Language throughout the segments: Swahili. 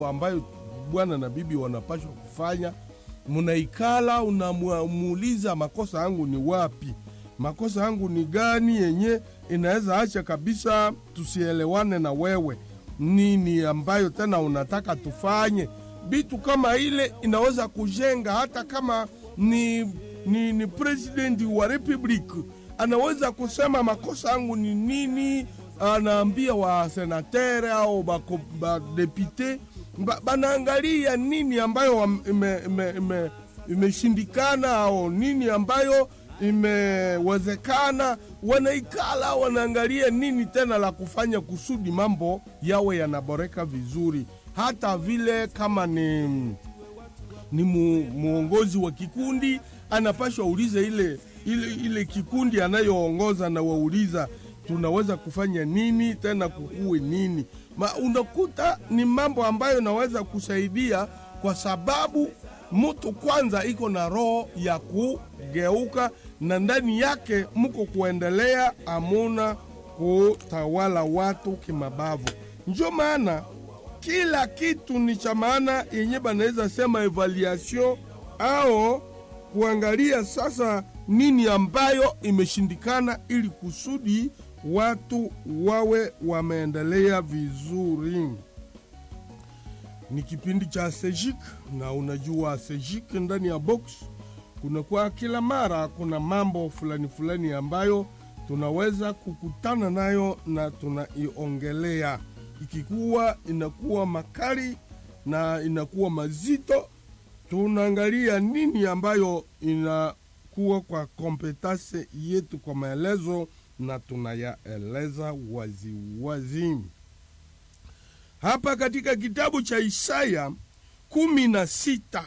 ambayo bwana na bibi wanapashwa kufanya. Munaikala unamuuliza makosa yangu ni wapi, makosa yangu ni gani yenye inaweza acha kabisa tusielewane na wewe, nini ambayo tena unataka tufanye. Bitu kama ile inaweza kujenga, hata kama ni, ni, ni presidenti wa republic anaweza kusema makosa yangu ni nini, anaambia wa senatere au badepute ba, banaangalia nini ambayo imeshindikana ime, ime au nini ambayo imewezekana. Wanaikala wanaangalia nini tena la kufanya kusudi mambo yawe yanaboreka vizuri. Hata vile kama ni, ni mu, muongozi wa kikundi anapashwa ulize ile, ile, ile kikundi anayoongoza na wauliza tunaweza kufanya nini tena kukuwe nini ma unakuta ni mambo ambayo naweza kusaidia kwa sababu mtu kwanza iko na roho ya kugeuka na ndani yake mko kuendelea, amuna kutawala watu kimabavu. Njo maana kila kitu ni cha maana yenye banaweza sema evaluation au kuangalia sasa nini ambayo imeshindikana ili kusudi watu wawe wameendelea vizuri. Ni kipindi cha Sejik na unajua Sejik ndani ya box kunakuwa kila mara kuna mambo fulani fulani ambayo tunaweza kukutana nayo na tunaiongelea, ikikuwa inakuwa makali na inakuwa mazito, tunaangalia nini ambayo inakuwa kwa kompetase yetu kwa maelezo na tunayaeleza waziwazi hapa katika kitabu cha Isaya kumi na sita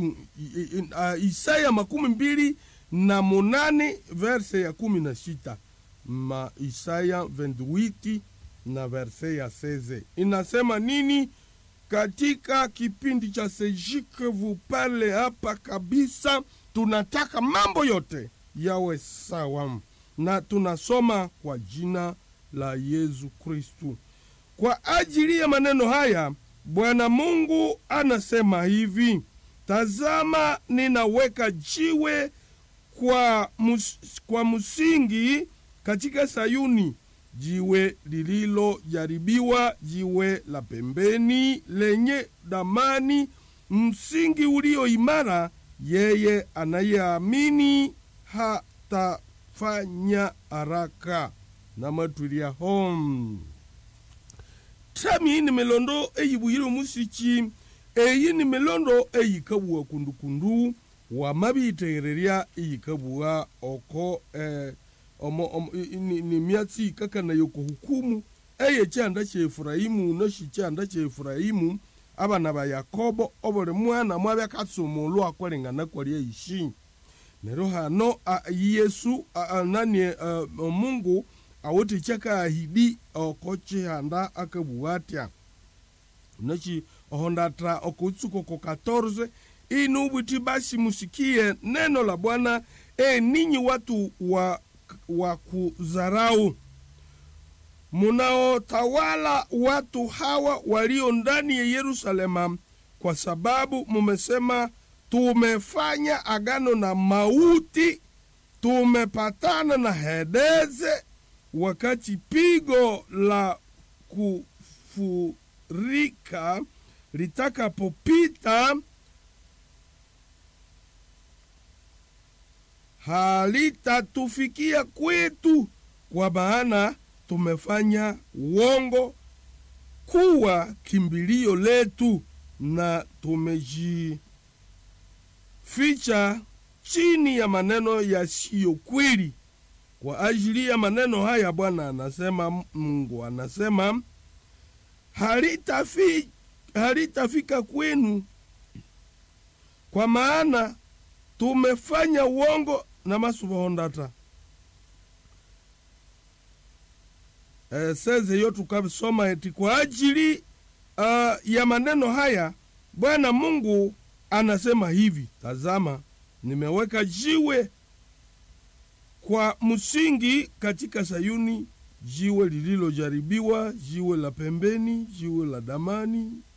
uh, Isaya makumi mbili na munane verse ya kumi na sita ma Isaya 28 na verse ya 16 inasema nini? Katika kipindi cha Sejike vupale hapa kabisa, tunataka mambo yote yawe sawa na tunasoma kwa jina la Yesu Kristu. Kwa ajili ya maneno haya Bwana Mungu anasema hivi: Tazama, ninaweka jiwe kwa, mus, kwa msingi katika Sayuni, jiwe lililojaribiwa, jiwe la pembeni lenye damani, msingi ulio imara. Yeye anayeamini hata fanya haraka na matwilia hom tami ni melondo eyibuyile omusiki eyi ni melondo eyikabuwa kundukundu wamabitegererya eyikabuwa oko eh, omo, omo, ni, ni myatsi kakanayo kohukumu eye kyanda kya efurayimu noshi kyanda kya efurayimu abana ba yakobo obuli mwana mwabya katsumulwa akolengana kwali eishi nero hano yesu nani mungu awoti chakaahidi oko chihanda akabuwa atya nachi ohondatra okutsuko ko 14 inu bwiti basi musikie neno la bwana e ninyi watu wa, wa kuzarau munaotawala watu hawa walio ndani ya yerusalema kwa sababu mumesema tumefanya agano na mauti, tumepatana na Hedeze, wakati pigo la kufurika litakapopita halitatufikia kwetu, kwa maana tumefanya uongo kuwa kimbilio letu na tumeji ficha chini ya maneno yasiyo kweli. Kwa ajili ya maneno haya Bwana anasema, Mungu anasema halitafi, halitafika kwenu, kwa maana tumefanya uongo na masubohondata e, seze yo tukasoma eti kwa ajili uh, ya maneno haya Bwana Mungu anasema hivi, tazama, nimeweka jiwe kwa msingi katika Sayuni, jiwe lililojaribiwa, jiwe la pembeni, jiwe la damani,